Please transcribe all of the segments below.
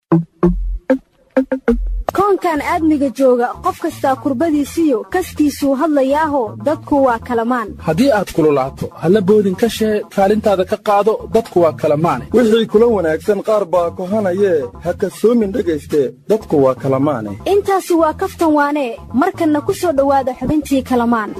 koonkan aadmiga jooga qof kastaa kurbadiisiyo kastiisuu hadlayaaho dadku waa kalamaan haddii aad kululaato halla boodin ka shee kaalintaada ka qaado dadku waa kalamaane wixii kula wanaagsan qaar baa kohanayee ha kasoomin dhegayste dadku waa kalamaane intaasi waa kaftan waanee markanna ku soo dhowaada xubintii kalamaan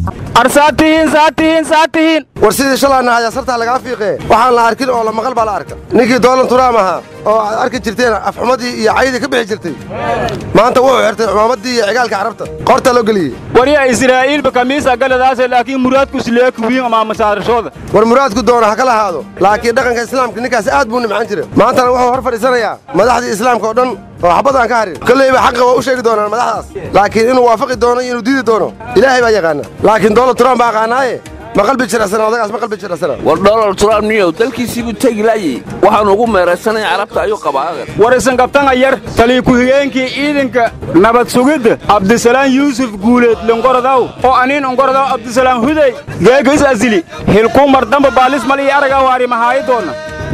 war sidii shalaana hayaa sartaa lagaa fiiqee waxaan la arkin oo la maqal baa la arka ninkii doolan turaam ahaa oo aad arki jirteen afxumadii iyo caydii ka bixi jirtay maanta wuxuu xirtay cumaamadii iyo cigaalka carabta qorta loo geliyey warya israa'iilba kamiisa galadaase laakiin muraadku sileeku wiin ama masaarashooda war muraadku doona ha ka lahaado laakiin dhaqanka islaamka ninkaas aad buu nimcaan jira maantana wuxuu hor fadhiisanayaa madaxdii islaamka oo dhan oo xabad aan ka harin kolleyba xaqa waa u sheegi doonaan madaxdaas laakiin inuu waafaqi doono iyo inuu diidi doono ilaahay baa yaqaana laakiin doolan turaan baa aqaanaaye ma qalbi jiracsana odagaas ma qalbi jiracsana war donald trump niyow dalkiisii buu tegi laayey waxaan ugu meeraysanaya carabta ayuu qabaagan war isankabtanga yar talii ku-xigeenkii ciidanka nabad sugidda cabdisalaan yuusuf guuleed longorodaw oo aniin ongorodaw cabdisalaan hudey geega is asili hilkuu mardamba baalis mal iyo aragaa waari mahaayi doonna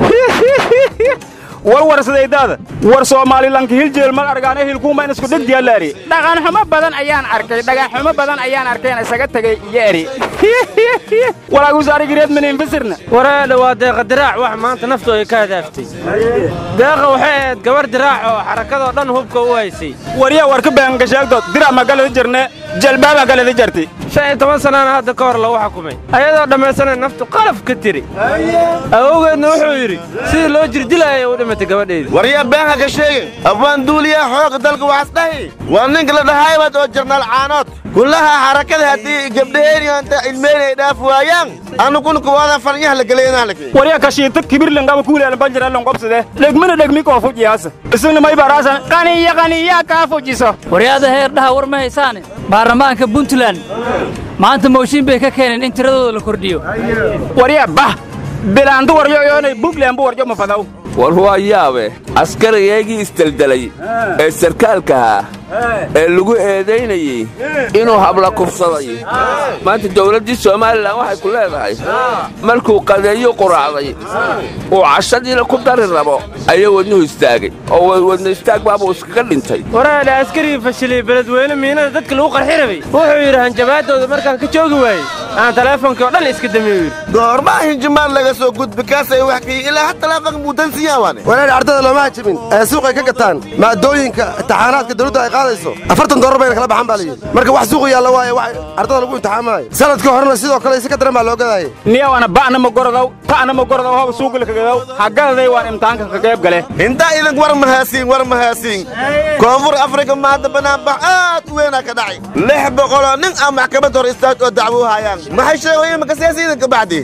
war warsadaydaada war soomaalilanka hiljeel mal argaane hilkuuma in isku dhig diyaalaari dhaqanxumo badan ayaan arkay dhagaxumo badan ayaan arkeen isaga tegay iyo eri walaagusaarigireed miniinfisirna wareedha waa deeqa diraac wax maanta naftu ay ka hadaaftay deeqa waxay ahayd gabar diraac oo xarakadoo dhan hubka u haysay waryaa war ka baangashaagdood dirac ma galada jirne jalbaabaa galada jartay shan iyo toban sannaana hadda ka hor lagu xukumay ayadoo dhammaysanay naftu qalaf ka tiri awowgeedna wuxuu yidhi sidii loo jirdilaayay u dhimatay gabadheedii waryaa beenha ka sheegin abwaan duuliyaa xooga dalka waxaas dhahi waa ninka la dhahaybad oo jarnaal caanood kullaha xarakada haddii gabdhaheeniyoonta ilmeynay dhaaf waayaan annukuna kuwaada farnyaha la geleynaalake waryaa kashiita kibirlangaba kuuleelan banjiralon qobsade dhegmina dhegmi koo fujiyaasa isagna may baraasan qaniya qaniyaa kaa fujiso waryaada heerdhaha war ma haysaane baarlamaanka puntland maanta mooshin bay ka keeneen in tiradooda la kordhiyo waryaa bah bilaandu waryo yoonay buntland bu warjo mafadaw war waa yaabe askarigeegii isdeldelay ee sarkaalkahaa ee lagu eedaynayey inuu habla kufsaday maanta dawladdii somalilan waxay ku leedahay markuu qadeeyo quraacday uu cashadiina ku dari rabo ayaa wadnuhu istaagay oo wadna istaag baabuu iskaga dhintay wareedha askarigii fashilay beledweyne miinada dadka lagu qarxi rabay wuxuu yidhi hanjabaadooda markaan ka joogi waayey aan taleefonkii oo dhan iska damiyo yidhi goormaa hinjimaad laga soo gudbi kaasay wax kii ilaa ha taleefonka muudansiyaa waane wareer ardada looma hajabin ee suuqay ka gataan maadooyinka imtixaanaadka dawladdu ay qaadayso afartan doolar bayna kala baxan baa layidhi marka wax suuqu yaalla waaye wax ardada lagu imtixaamaayo sanadkii horena sidoo kale isi ka daran baa loo gadaayay niyawana ba'na ma gorodaw ta'na ma gorodaw hoba suuqila kagadaw hagadaday waan imtixaanka ka qayb gale intaa idink war mahaasiin war mahaasiin koonfur afrika maanta banaanbax aad u weynaa ka dhacay lix boqoloo nin aan maxkamad hor istaag oo dacwo u hayaan maxay sheegoyen maka siyaasi idinka bacdi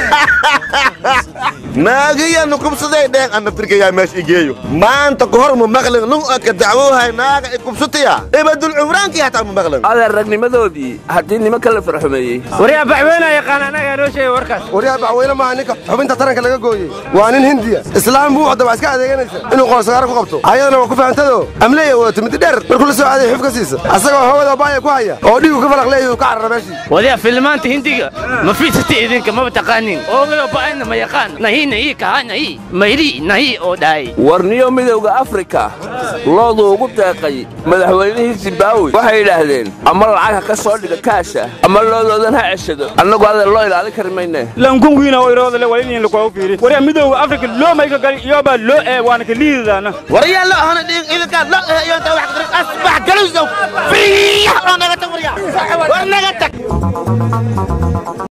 naagiyanu kubsaday dheen anna firkayaa meesha igeeyo maanta ka hor mu maqlin nin oo ka dacwoohay naaga i kubsataya ibadul cumraankii hataa mu maqlin adeer ragnimadoodii haddii nimanka la farxumeeyey waryaa baxweynaa yaqaan annagaa noo sheegay warkaas waryaa baxweyne maaha ninka xubinta taranka laga gooyey waa nin hindiya islaam buu wadda waa iska adeeganaysa inuu qoolsagaaro ku qabto ayadana waa ku fahantado amleeya wadato midi dheer markuu la soo aaday xuf ka siisa asagoo hawada baaya ku haya oo dhiigu ka falaq leeyahu ka carara meeshii wadiya filmaanta hindiga ma fiirsata idinka maba taqaanin oogayo ba'ayna ma yaqaan nahi nahi kaha nahi mayri nahi oo dhahay warniyo midowda afrika loodu ugu deeqay madaxweynihii zimbaawi waxay yidhaahdeen ama lacag ha ka soo dhiga kaasha ama loodoodan ha ceshado annagu adeer loo ilaalin kari mayne lankungiina oo iroodale waliniin lakoogu fiiri waryaa midowda afrika loo may ka gali iyobaa loo ee waana ka liidadaana waryaa lo ahana dhiin idinkaad lo eh iyo intaa wax qadrin asbax galusow fiiyax oo naga tag waryaa war naga tag